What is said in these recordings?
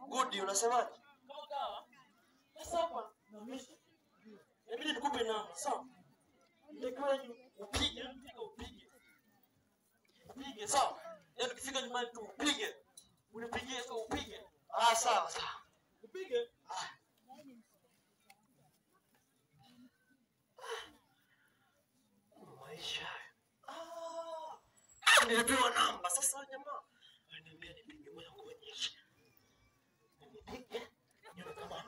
Good, unasemaje? Kama kawa. Sasa hapa na mimi. Inabidi nikupe namba, sawa? Nitakiwa upige, mpige upige. Upige, sawa? Yaani ukifika nyumbani tu upige. Unipigie tu upige. Ah, sawa sawa. Upige. Maisha. Ah, nilipewa namba. Sasa jamaa ananiambia nipige moja kuonyesha. Nipige. Nione kama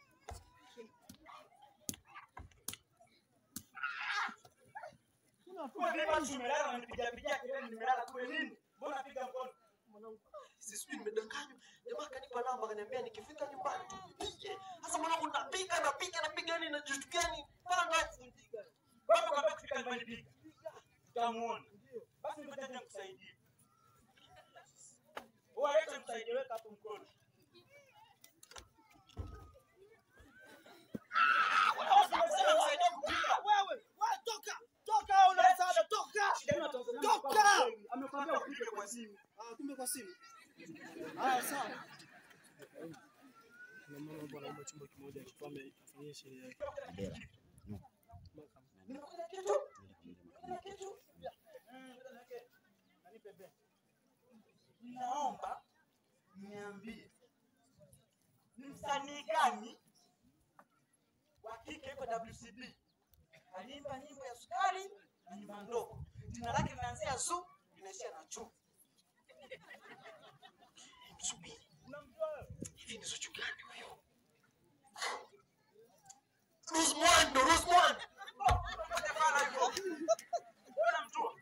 Kwa nini basi umelala unanipigia pigia kelele nimelala kule nini? Mbona napiga mkono? sijui nimedanganywa. Jamaa kanipa namba akaniambia nikifika nyumbani tu nipige. Sasa mwanangu napiga napiga napiga yani najishtukia ni bana ndavunjika. Baba kwambia kufika nyumbani piga. Tutamuona. Basi ngoja nije nikusaidie. Wewe leta msaidie weka hapo mkono. Wewe unasema msaidie kupiga. Wewe, wewe toka. Toka una msaada, toka. Toka. Amekwambia upige kwa simu. Ah, kumbe kwa simu. Haya sawa. Kuna mama bwana anaomba chumba kimoja akifanye afanyie sherehe yake. Nimekuja kitu. Nimekuja kitu. Naomba niambie ni msanii gani wa kike yuko WCB aliimba nyimbo ya sukari na nyumba ndogo, jina lake linaanzia zu linaishia na chu. Msubiri. Unamjua wewe? Hivi ni Zuchu gani huyo? Rose Muhando, Rose Muhando. Hapana hivyo. Unamjua?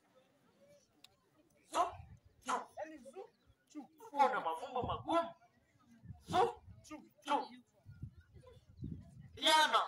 Zu, Zu. Yaani zu chu Una mafumbo magumu. Zu, chu. Zu. Yana.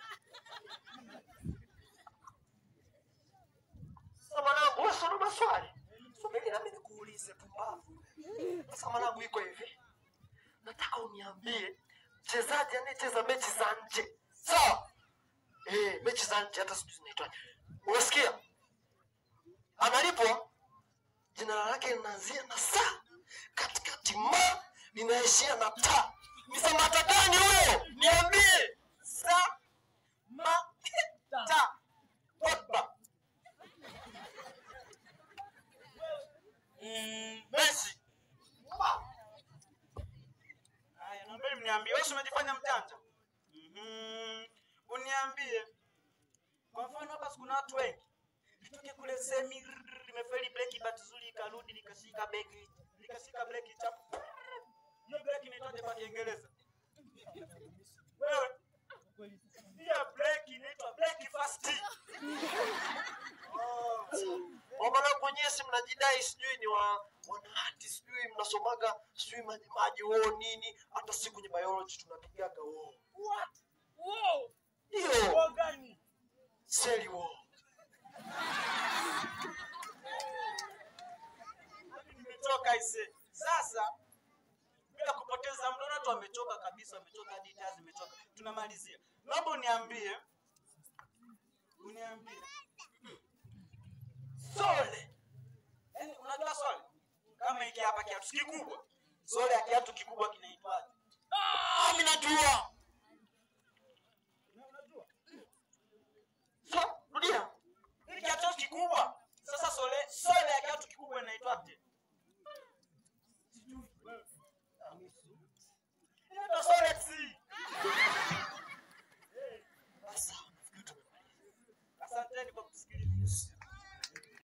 Sasa mwanangu, wewe si una maswali? Subiri nami nikuulize pumbavu. Sasa mwanangu iko hivi. Nataka uniambie mchezaji anayecheza mechi za nje. Sawa? Eh, mechi za nje hata sijui zinaitwaje. Unasikia? Analipwa jina lake linaanzia na sa katikati ma linaishia na ta. Ni Samata gani huyo? Niambie. Sa ma ta. Pogba. Mm, Messi. Haya, naomba mniambie, wewe si umejifanya mjanja? Mhm. Uniambie. Kwa mfano hapa si kuna watu wengi. Nitoke kule semi rrrr, limefeli breki bahati nzuri ikarudi likashika beki, likashika breki chapu. Hiyo breki inaitwaje kwa Kiingereza? Wewe. Hiyo breki inaitwa breki fast. Kwa mwanangu wenyewe si mnajidai sijui ni wa wanahati sijui mnasomaga sijui maji maji woo nini hata si kwenye biology tunapigaga woo. What? Wow. Hiyo Kwa gani? seli woo. Nimechoka ise. Sasa bila kupoteza muda, watu wamechoka kabisa, wamechoka hadi taa zimechoka. Tunamalizia, naomba uniambie, uniambie Sole, yaani unajua Sole kama hiki hapa kiatu si kikubwa,